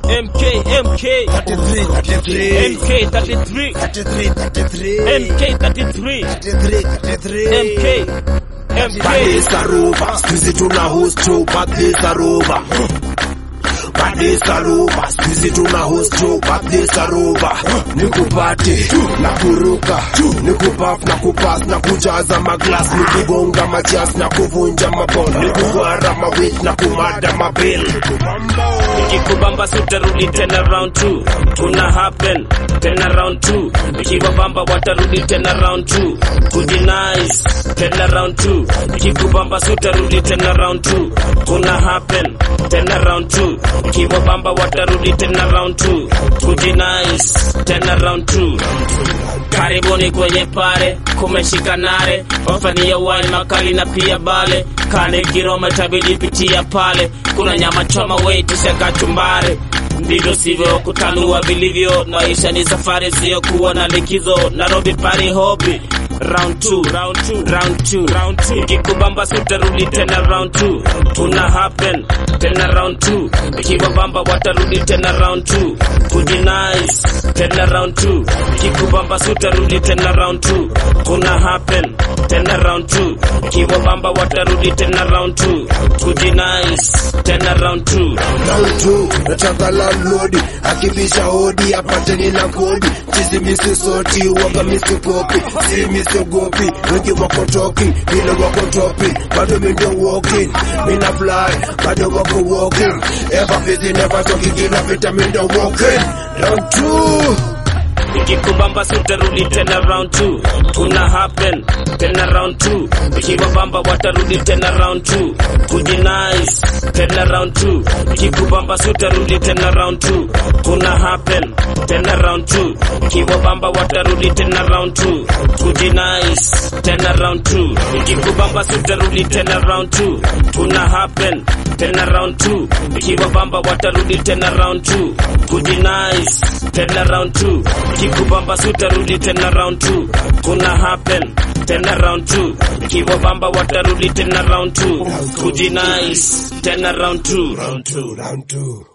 MK, MK, 33, 33, MK 33, 33, 33, MK 33, 33, 33. MK, MK. Badis Aruba, squeeze tuna host show, Badis Aruba. Badis Aruba, squeeze tuna host show, Badis Aruba. Nikupate, na kuruka, nikupaf na kupas na kujaza maglas, nikugonga majas na kuvunja mabon, nikugwara mawit na kumada mabil. Ikikubamba sitarudi tena round 2 tuna happen tena round 2 ikibabamba watarudi tena round 2 kujinice tena round 2 ikikubamba sitarudi tena round 2 tuna happen tena round 2 ikibabamba watarudi tena round 2 kujinice tena round 2 karibuni kwenye pare kumeshika nare wafanyia wine makali na pia bale kane kiroma tabidi pitia pale kuna nyama choma weitisha kachumbare ndivyo sivyo kutanua vilivyo maisha ni safari siyo kuwa na likizo nairobi pari hobi round 2 round 2 round 2 round 2 ikikubamba sitarudi tena round 2 tuna happen tena round 2 ikibabamba watarudi tena round 2 kujinice tena round 2 ikikubamba sitarudi tena round 2 tuna happen tena round 2 ikibabamba watarudi tena round 2 kujinice tena round 2 Round two, nataka landlord akibisha hodi apate nina kodi chizi misi soti waga misi kopi si misi gopi wengi wako toki vile wako topi bado mi ndio walking mina fly bado wako walking ever busy never talking kila vita mi ndio walking round two ikikubamba sitarudi tena round 2 tuna happen tena round 2 ikibabamba watarudi tena round 2 kujinice tena round 2 ikikubamba sitarudi tena round 2 tuna happen tena round 2 ikibabamba watarudi tena round 2 kujinice tena round 2 ikikubamba sitarudi tena round 2 tuna happen tena round 2 ikibabamba watarudi tena round 2 kujinice tena round 2 ikikubamba sitarudi tena round 2 kuna happen tena round 2 ikibabamba watarudi tena round 2 kujinice tena round 2 round two round two